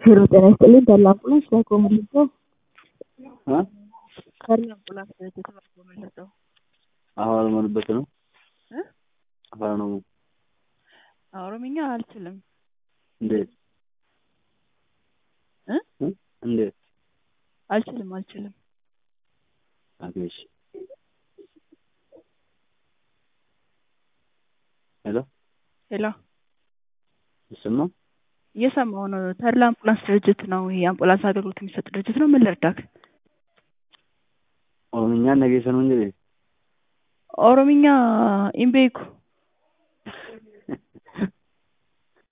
ሄሎ ጤና ይስጥልኝ ተድላ አምቡላንስ ላይ ኮመልሰው እ ተድላ አምቡላንስ ድርጅት ላይ ኮመልሰው አሁን አልሞንበት ነው እ አፋን ነው ኦሮምኛ አልችልም እንዴት እ እ እንዴት አልችልም አልችልም አገሽ ሄሎ ሄሎ ይሰማ እየሰማሁ ነው ተድላ አምቡላንስ ድርጅት ነው ይሄ አምቡላንስ አገልግሎት የሚሰጥ ድርጅት ነው ምን ልርዳክ ኦሮምኛ ነገሰ ነው እንጂ ኦሮምኛ ኢምቤኩ